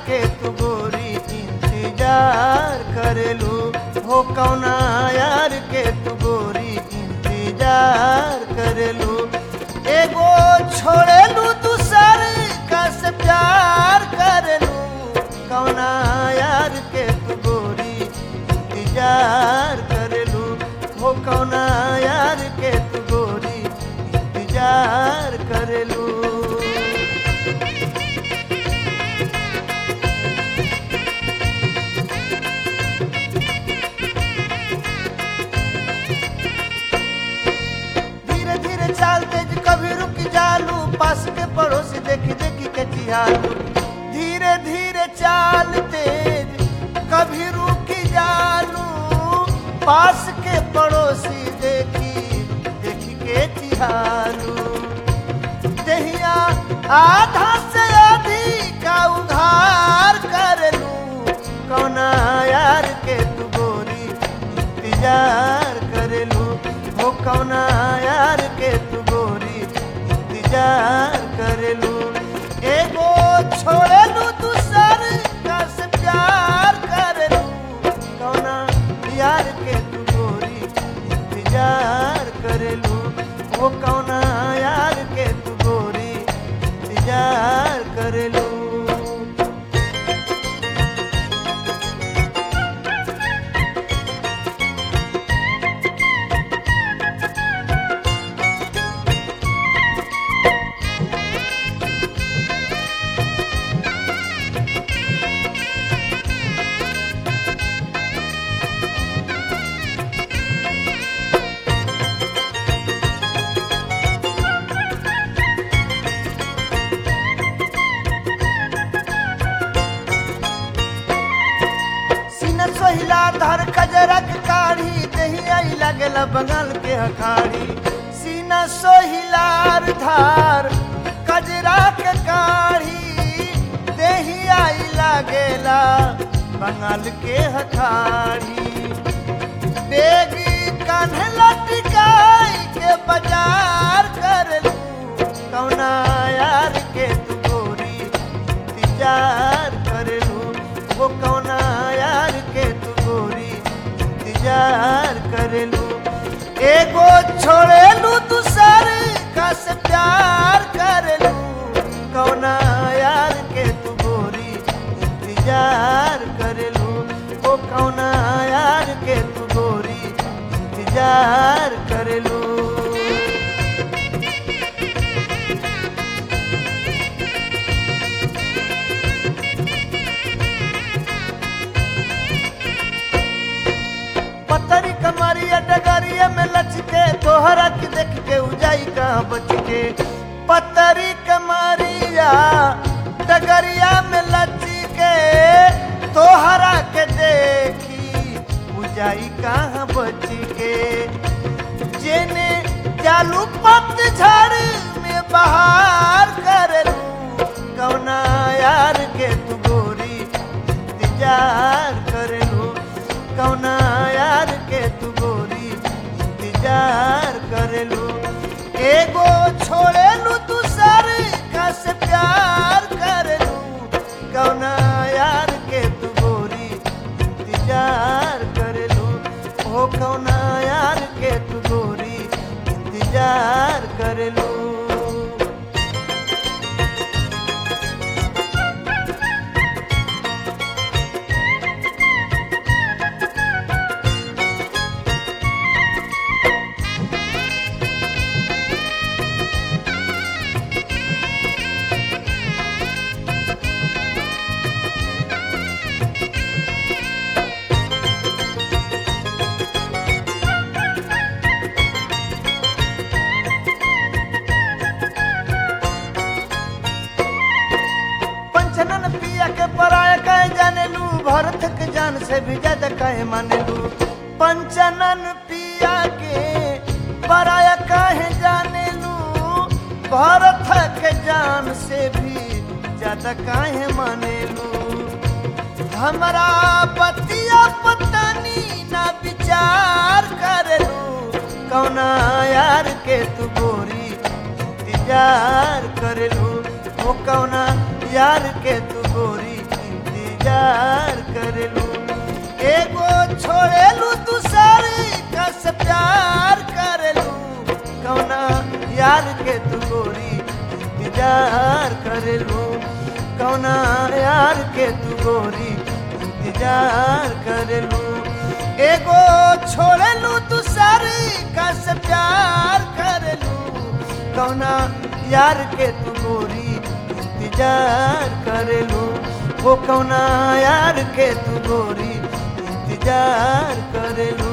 के तू गोरी इंतजार करेलू हो कौना यार के तू गोरी इंतजार करेलू एगो छोड़ेलू दूसर का से प्यार करेलू कौना यार के तू गोरी इंतजार करेलू हो कौना यार के तू गोरी इंतजार करेलू धीरे धीरे चाल तेज कभी रुक जालू पास के पड़ोसी देखी देखी के चिहालू धीरे धीरे चाल तेज कभी रुक जालू पास के पड़ोसी देखी देखी के चिहालू दहिया आधा से अधिक उधार करलू कौना यार के तू गोरी इंतजार करलू हो कौना यार के तू गोरी इंतजार करलू एगो छोड़लू दूसर का से प्यार करलू कौना यार के तू गोरी इंतजार करलू वो कौना यार के तू गोरी इंतजार करलू सीना सोहिला धर कजरक काढ़ी दही आई लगल बगल के हखाड़ी सीना सोहिलार धार कजरा के काढ़ी दही आई लगेला बंगाल के हखाड़ी बेगी कान्हे लटकाई के बाजार करलू कौना यार के तू गोरी इंतजार करलू वो कौना यार के तू गोरी इंतजार करलू एगो छोड़ेलू दूसर का से प्यार करलू कौना यार के तू गोरी इंतजार करलू वो कौना यार के तू गोरी इंतजार करलू पतरी कमरिया डगरिया में लचके तोहरा के देख के उजाई कहाँ बच के पतरी कमरिया डगरिया में लचके तोहरा के देखी उजाई कहाँ बच के जेने चालू पतझड़ में बहार करलू कौना यार के तू गोरी इंतजार करलू कौना यार के तू गोरी इंतजार करलू एगो छोड़ेलू दूसर का से प्यार करलू कौना यार के तू गोरी इंतजार करलू हो कौना यार के तू गोरी इंतजार करलू पंचनन पिया के पराया कहे जाने लू भरत के जान से भी ज्यादा कहे माने लू पंचनन पिया के पराया कहे जाने लू भरत के जान से भी ज्यादा काहे माने लू हमरा बतिया पतनी ना विचार करेलू कौना यार के तू गोरी इंतजार करेलू हो कौना यार के तू गोरी इंतजार करेलू एगो छोड़ेलू तू सारी कस प्यार करेलू कौना यार के तू गोरी इंतजार करेलू कौना यार के तू गोरी इंतजार करेलू एगो छोड़ेलू तू सारी कस प्यार करेलू कौना यार के तू गोरी इंतजार करेलू वो कौना यार के तू गोरी इंतजार करेलू